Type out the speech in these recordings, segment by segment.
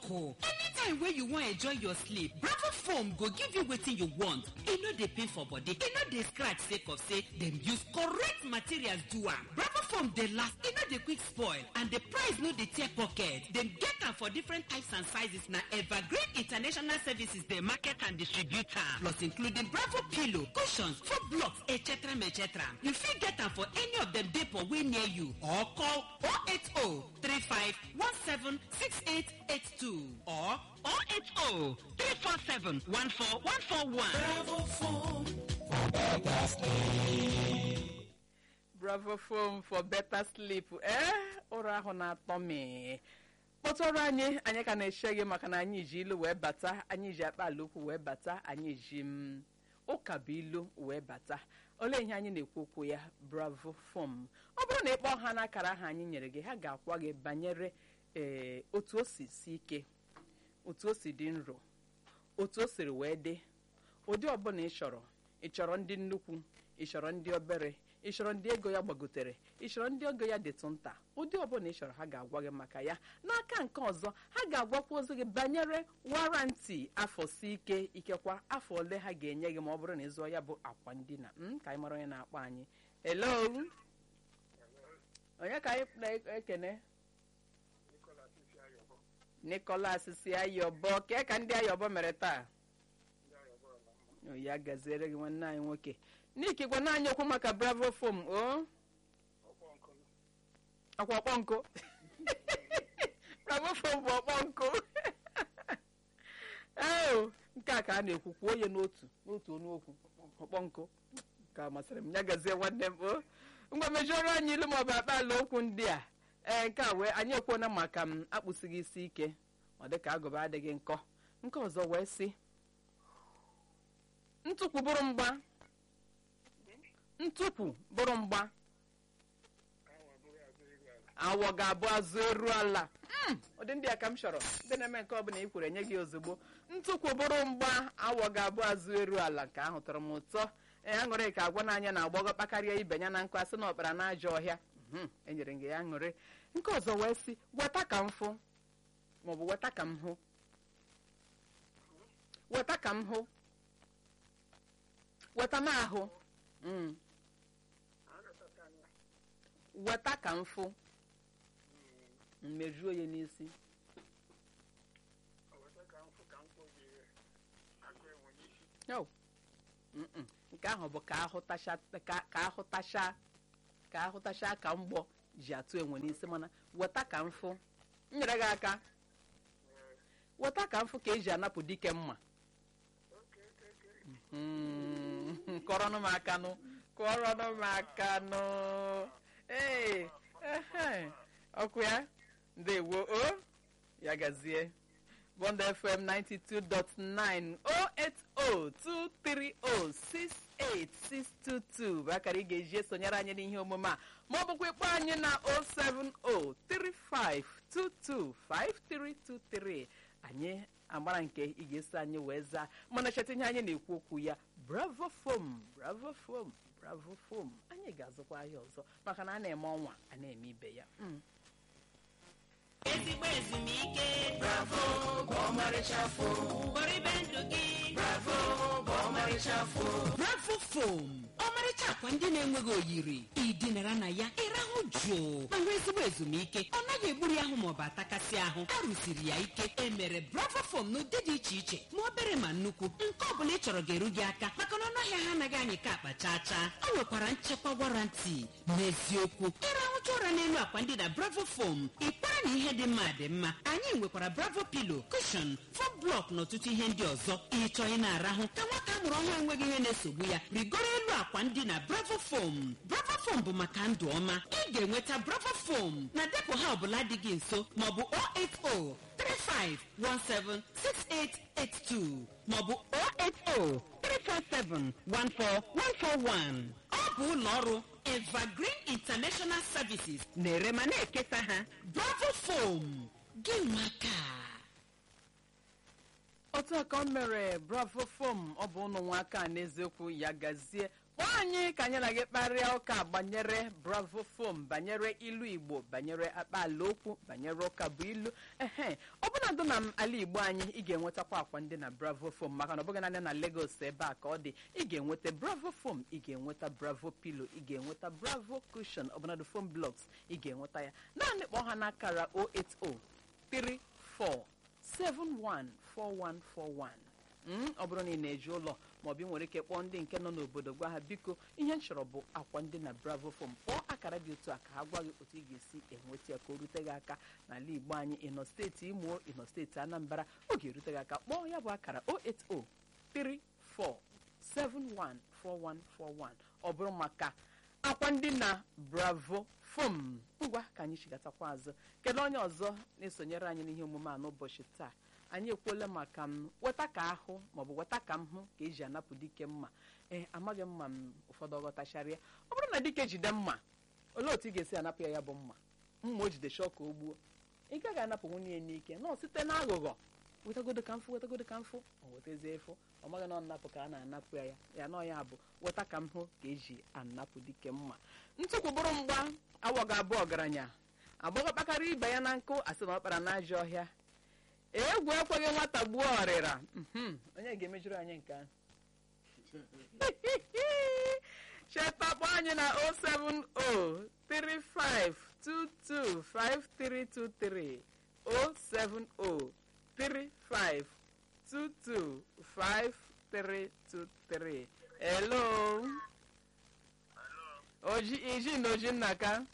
ọkụ anytime wey you wan enjoy your sleep bravo foam go give you wetin you want e no dey pain for body e no dey scratch sake of say dem use correct materials do am bravo foam dey last e no dey quick spoil and the price no dey tear pocket dem get am for different types and sizes na evergreen international services dey market and distribute am plus including bravo pillow cushions food blocks etc etc you fit get am for any of dem depot wey near you or call 080 35 17 6882 or 080 347 14141. Bravo Foam for better sleep. bravo foam for better sleep ee ụra ahụ na-atọ m kpọtụrụ anyị anyị ka na-eche gị maka na anyị ji ilu wee bata anyị ji akpa ala okwu wee bata anyị ji m ụka bụ ilu wee bata olee ihe anyị na-ekwu okwu ya bravo foam ọ bụrụ na ịkpọ ha n'akara aha anyị nyere gị ha ga-akwa gị banyere ee otu o si si ike otu o si dị nro otu o siri wee dị ụdị ọbụla ị chọrọ ị chọrọ ndị nnukwu ị chọrọ ndị obere ị chọrọ ndị ego ya gbagotere ị chọrọ ndị ego ya dịtụ nta ụdị ọbụla ị chọrọ ha ga-agwa gị maka ya n'aka nke ọzọ ha ga-agwakwa ozi gị banyere warranty afọ si ike ikekwa afọ ole ha ga-enye gị ma ọ bụrụ na ịzụọ ya bụ akwa ndina m ka anyị mara onye na-akpọ anyị hello onye ka anyị na-ekene nicholas si ayọbọ kee ka ndị ayọbọ mere taa O, ya gaziere gị nwanne anyị nwoke n'ike gwana anyị okwu maka bravo fom o ọkwa ọkpọ nkụ bravo fom bụ ọkpọ nkụ ee nke a ka a na-ekwu kwuo onye n'otu n'otu ọnụ okwu ọkpọ nkụ ka masịrị m ya gazie nwanne m o ngwa mejọrọ anyị ilu maọbụ akpa ala okwu ndị a ee nke a wee anyị ekwuona maka m akpụsighị isi ike ọ dịka agụba adịghị nkọ nke ọzọ wee sị ntụpụ bụrụ mgba ntụpụ bụrụ mgba awọ ga-abụ azụ eru ala Mm, ụdị ndị a ka m chọrọ ndị na-eme nke ọbụla i kwere nye gị ozugbo ntụpụ bụrụ mgba awọ ga-abụ azụ eru ala nke ahụ tọrọ m ụtọ ee aṅụrị ka agwa n'anya na agbọghọ kpakarịa ibe ya na nkụ asị na ọkpara na ajọ ọhịa Mhm, enyere m gị ya aṅụrị nke ọzọ wee sị weta ka m fụ maọbụ weta ka m hụ weta ka m hụ weta m ahụ Mm. weta ka m fụ mmejuo ya n'isi No. Mm-mm. nke ahụ bụ ka ahụtacha ka ka ahụtacha ka ahụtacha ka mgbọ ji atụ enwe n'isi mana weta ka mfụ nyere gị aka weta ka mfụ ka eji anapụ dike mma Mm, kọrọnụ m aka nụ kọrọnụ m aka nụ ee ehe, ọkụ ya ndewo o ya gazie bond fm 92.9 08023068622 bụ akara ị ga-eji esonyere anyị n'ihe omume a ma ọ bụkwa ịkpọ anyị na 07035225323 anyị agbara nke ị ga-eso anyị wee zaa mana cheta ihe anyị na-ekwu okwu ya bravo fom bravo fom bravo fom anyị ga-azụkwa ahịa ọzọ maka na a na-eme ọnwa a na-eme ibe ya Mm. ezigbo ezumike bravo bụ ọmarịcha fo kpọrịbe ndụ gị bravo bụ ọmarịcha fo bravo fom ọmarịcha akwa ndị na-enweghị oyiri idinara na ya ịrahụ jụụ ma nwee ezigbo ezumike ọ naghị egburi ahụ maọbụ atakasị ahụ a rụsiri ya ike emere bravo fom n'ụdị dị iche iche ma obere ma nnukwu nke ọ bụla ị chọrọ ga-eru gị aka maka na ọnụahịa ha anaghị anyị ka akpa chaa chaa o nwekwara nchekwa warranty n'eziokwu ịrahụcha ụra n'elu akwa ndị na bravo fom ịkpara na ihe dị mma dị mma anyị nwekwara bravo pilo kushon fom blọk na ọtụtụ ihe ndị ọzọ ịchọ ị na-arahụ ka nwata a mụrụ ọhụrụ enweghị ihe na-esogbu ya rigoro elu akwa ndị na bravo fom bravo fom bụ maka ndụ ọma ị ga-enweta bravo fom na depo ha ọbụla dị gị nso maọbụ 08035176882 maọbụ 08034714141 ọ bụ ụlọ ọrụ evergreen international services na-ere ma na-ekesa ha bravo fom gị maka otu a ka o mere bravo fom ọ bụ ụnụ nwa aka n'eziokwu ya gazie kpọọ anyị ka anyị na gị kparịa ụka banyere bravo fom banyere ilu igbo banyere akpa ala okwu banyere ụka bụ ilu ehe ọ bụna bụrụ na m ala igbo anyị ị ga-enwetakwa akwa ndị na bravo fom maka na ọ bụghị naanị na Lagos ebe a ka ọ dị ị ga-enweta bravo fom ị ga-enweta bravo pilo ị ga-enweta bravo cushion ọbụnadụ fom blocks ị ga-enweta ya naanị kpọọ ha n'akara 08034714141 Mm, ọ bụrụ na ị na-eji ụlọ maọbụ ị nwere ike kpọọ ndị nke nọ n'obodo gwa ha biko ihe m chọrọ bụ akwa ndị na bravo fom kpọọ akara dị otu a ka ha gwa gị otu ị ga-esi enweta ya ka o rute gị aka n'ala igbo anyị ịnọ steeti imo ịnọ steeti anambra ọ ga-erute gị aka kpọọ ya bụ akara 08034714141 ọ bụrụ maka akwa ndị na bravo fom ngwa ka anyị chigatakwa azụ kedu onye ọzọ na-esonyere anyị n'ihe omume a n'ụbọchị taa anyị ekwuola maka m weta ka ahụ maọbụ weta ka m hụ ka eji anapụ dike mma ee amaghị mma m ụfọdụ ọghọtacharịa ọ bụrụ na dike jide mma olee otu ị ga-esi anapụ ya ya bụ mma mma o jide chọọ ka o gbuo ị gaghị anapụ nwunye ya n'ike nọ site na aghụghọ wetagodo ka mfụ wetagodo ka mfụ o wetazie efu ọ maghị na ọ napụ ka a na-anapụ ya ya nọ ya bụ weta ka m hụ ka eji anapụ dike mma ntụkwu bụrụ mgba awọ ga-abụ ọgaranya agbọghọ kpakara ibe ya na nkụ asị na ọ kpara n'ajọ ọhịa egwu ekweghị nwata gbuo ọrịra Mhm, onye ga-emejuru anyị nke ahụ cheta kpọọ anyị na 07035225323 07035225323 hello oji iji na oji nna ka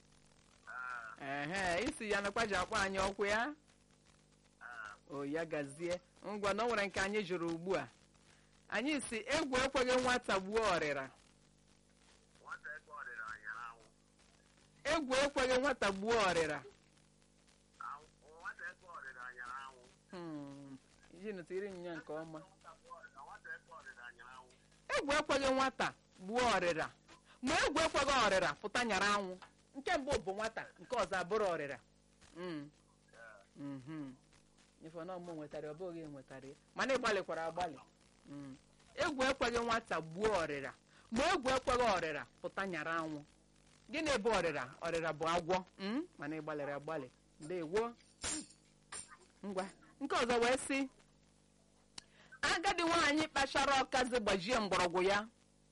ehe isi ya nakwa ji akpọ anyị ọkwụ ya o ya gazie ngwa na o nwere nke anyị jụrụ ugbu a anyị si egwu ekweghị nwata gbuo ọrịra nwata eke ọdịda nyere anwụ egwu ekweghị nwata gbuo ọrịra Anwụ- nwata eke ọdịda nyere anwụ Hmm, iji nụtiri nya nke ọma na nwata eke ọdịda nyere anwụ egwu ekweghị nwata gbuo ọrịra ma egwu ekweghị ọrịra pụta nyara anwụ nke mbụ bụ nwata nke ọzọ abụrụ ọrịra Mm. Mhm. ife na ọmụ nwetara ọ bụghị nwetara ya mana ị gbalịkwara agbalị Mm. egwu ekweghị nwata gbuo ọrịra ma egwu ekweghị ọrịra pụta nyara anwụ gịnị bụ ọrịra ọrịra bụ agwọ Mm? mana ị gbalịrị agbalị ndewo ngwa nke ọzọ wee sị agadi nwaanyị kpachara ọkazi gbajie mgbọrọgwụ ya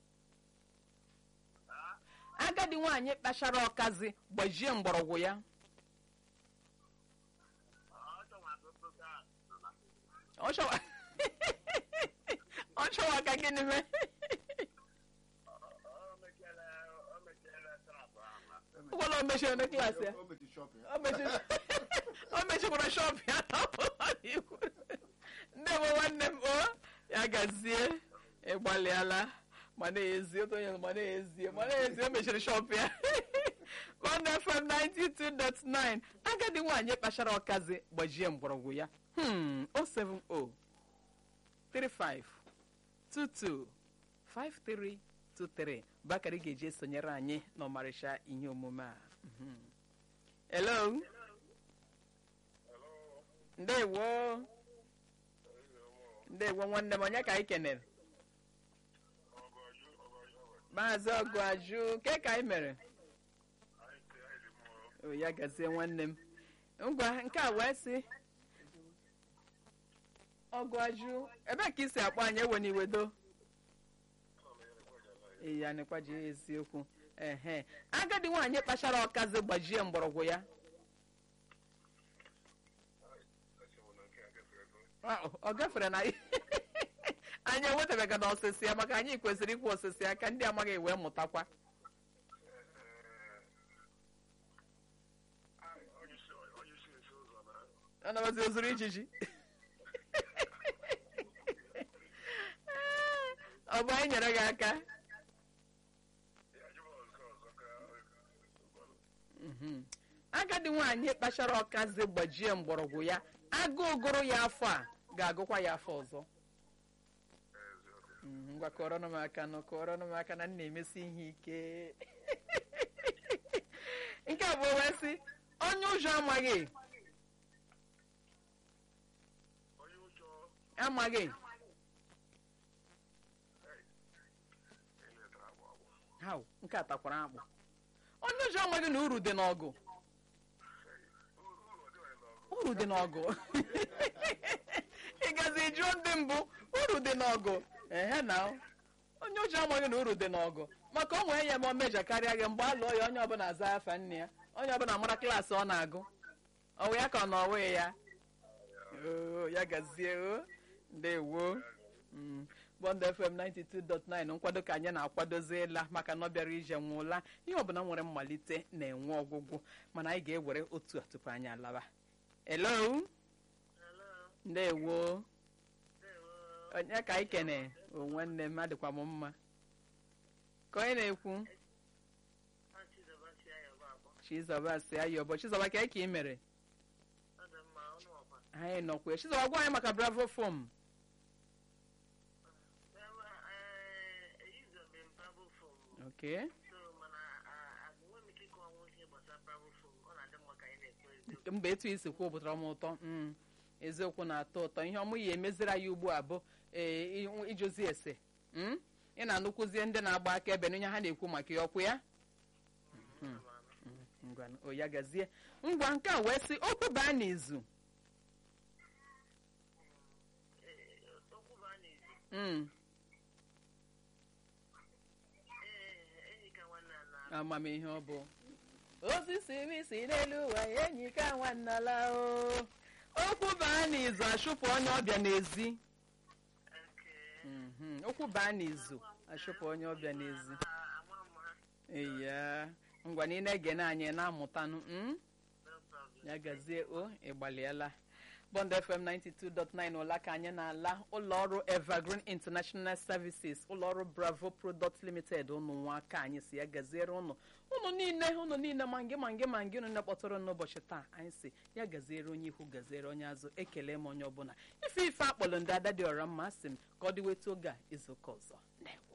agadi nwaanyị kpachara ọkazi gbajie mgbọrọgwụ ya ọchọ nwata otoka nọ na ọ chọwa ọ chọwa ka gịnị mee o mechiela o mechiela trapụ ahụ na ụgbọla o mechiri na klaasị ya O mechiri shop ya. o mechiri o mechikwara shọp ya n'ikwu nne m nwanne m o ya gazie ịgbalịala ma na-ezi otu onye ma na-ezie ma na-ezi o mechiri shọp ya One FM 92.9 agadi nwaanyị kpachara ọkazi gbajie mgbọrọgwụ ya hmm 070 35 22 5323 bakari ga-eji esonyere anyị n'ọmarịcha ihe omume a Mhm. hello ndewo ndewo nwanne m onye ka anyị kenere maazị ọgụ ajụ ke ka anyị mere o ya gazie nwanne m ngwa nke a wee sị ọgụ ajụ ebe ka isi akpọ anyị ewe n'iwedo ya nekwa ji eziokwu ehe agadi nwaanyị kpachara ọkazi gbajie mgbọrọgwụ ya Wow, ọ gafere na anyị enwetabeghị na ọsịsị ya maka anyị kwesịrị ikwu ọsịsị ya ka ndị amaghị wee mụtakwa onye isi onye isi esi ụzọ na anabazi ozuru ijiji ọ bụ anyị nyere gị aka ya jụọ ọzọ ọzọ ka Mhm. agadi nwaanyị kpachara ọkazi gbajie mgbọrọgwụ ya agụụ gụrụ ya afọ a ga-agụkwa ya afọ ọzọ Mhm, ngwa kọrọnụ m aka nụ kọrọnụ m aka na m na-emesi ihe ike nke a bụ wee sị onye ụjọ amaghị onye ụjọ amaghị eletara agba agba Hau, nke a takwara akpụ onye ụjọ amaghị na uru dị n'ọgụ uru uru ọ dịghị n'ọgụ uru dị n'ọgụ ị gazi jụọ ndị mbụ uru dị n'ọgụ ehe na onye ụjọ amaghị na uru dị n'ọgụ maka o nwee ya ma o mejọ karịa gị mgbe a lụọ ya onye ọbụla aza afa nne ya onye ọbụla mara klaasị ọ na-agụ ọwụ ya ka ọ na ọwụ ya Oo, ya gazie o ndewo Mm. bond fm 92.9 nkwado ka anyị na-akwadoziela maka na ọ bịara ije nwụla ihe ọbụla nwere mmalite na-enwe ọgwụgwụ mana anyị ga-ewere otu a tupu anyị alaba hello ndewo onye ka anyị kene o nwanne m adịkwa m mma ka onye na-ekwu chizọba si ayọbọ chizọba ka ka ị mere anyị nọkwa chizọba gwa anyị maka bravo fom okay mba etu isi kwuo pụtara m ụtọ mm. eziokwu na-atọ ụtọ ihe ọmụ ya emeziri anyị ugbu a bụ ee, i- ijozi ese mm? ị na-anụkwuzie ndị na-agba aka ebe n'ihe ha na-ekwu maka ya ọkwụ ya Mm, mm, ngwa o ya gazie ngwa nke a wee sị okwu baa n'izu Mm, amamihe ọ bụ osisi isi n'elu ụwa enyi ka nwannala o okwu baa n'izu achụpụ onye ọbịa n'ezi Mhm, okwu baa n'izu achụpụ onye ọbịa n'ezi eya ngwa na ị na-ege na anyị na-amụtanụ mm? ya gazie o ịgbalịala bond fm 92.9 ụla ka anyị na-ala ụlọọrụ evergreen international services ụlọọrụ bravo product limited ụnụ nwa aka anyị si ya gaziere ụnụ ụnụ niile ụnụ niile ma ngị ma ngị ma ngị ụnụ na-akpọtụrụ n'ụbọchị taa anyị si ya gaziere onye ihu gaziere onye azụ ekele m onye ọbụla ife ife akpọrọ ndị ada dị ọra mma sị m ka ọ dịweta oge a izuụka ọzọ ndewo